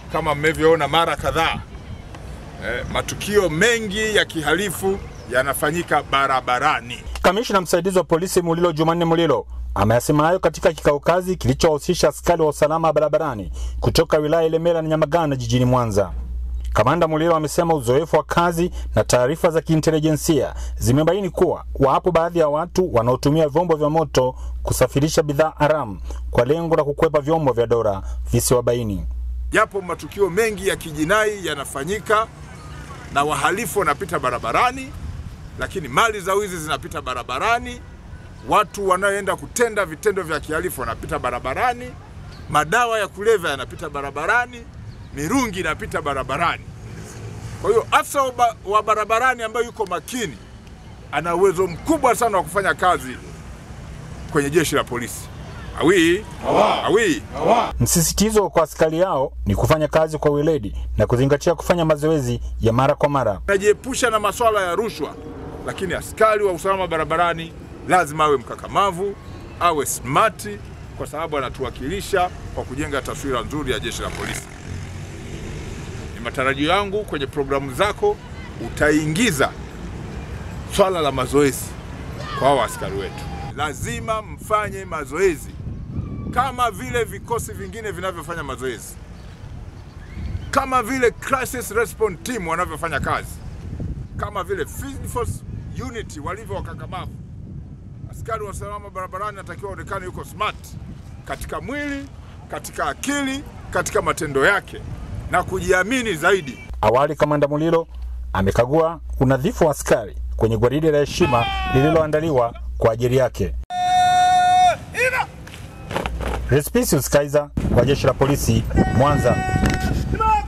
kama mmevyoona mara kadhaa eh, matukio mengi ya kihalifu yanafanyika barabarani. Kamishna msaidizi wa polisi Mulilo Jumanne Mulilo ameyasema hayo katika kikao kazi kilichowahusisha askari wa usalama barabarani kutoka wilaya ya Ilemela na Nyamagana jijini Mwanza. Kamanda Mulilo amesema uzoefu wa kazi na taarifa za kiintelijensia zimebaini kuwa wapo baadhi ya watu wanaotumia vyombo vya moto kusafirisha bidhaa haramu kwa lengo la kukwepa vyombo vya dola visiwabaini. Yapo matukio mengi ya kijinai yanafanyika na wahalifu wanapita barabarani, lakini mali za wizi zinapita barabarani, watu wanaoenda kutenda vitendo vya kihalifu wanapita barabarani, madawa ya kulevya yanapita barabarani, mirungi inapita barabarani. Kwa hiyo afisa wa ba- wa barabarani ambaye yuko makini ana uwezo mkubwa sana wa kufanya kazi kwenye jeshi la polisi. Awi, awi. Msisitizo kwa askari yao ni kufanya kazi kwa weledi na kuzingatia kufanya mazoezi ya mara kwa mara. Najiepusha na masuala ya rushwa, lakini askari wa usalama barabarani lazima awe mkakamavu, awe smati, kwa sababu anatuwakilisha kwa kujenga taswira nzuri ya jeshi la polisi. Ni matarajio yangu kwenye programu zako utaingiza swala la mazoezi kwa hao askari wetu. Lazima mfanye mazoezi kama vile vikosi vingine vinavyofanya mazoezi, kama vile crisis response team wanavyofanya kazi, kama vile field force unit walivyo wakakamavu. Askari wa usalama barabarani anatakiwa aonekane yuko smart katika mwili, katika akili, katika matendo yake na kujiamini zaidi. Awali kamanda Mulilo amekagua unadhifu wa askari kwenye gwaride la heshima lililoandaliwa kwa ajili yake. Respicius Kaiza wa jeshi la polisi Mwanza.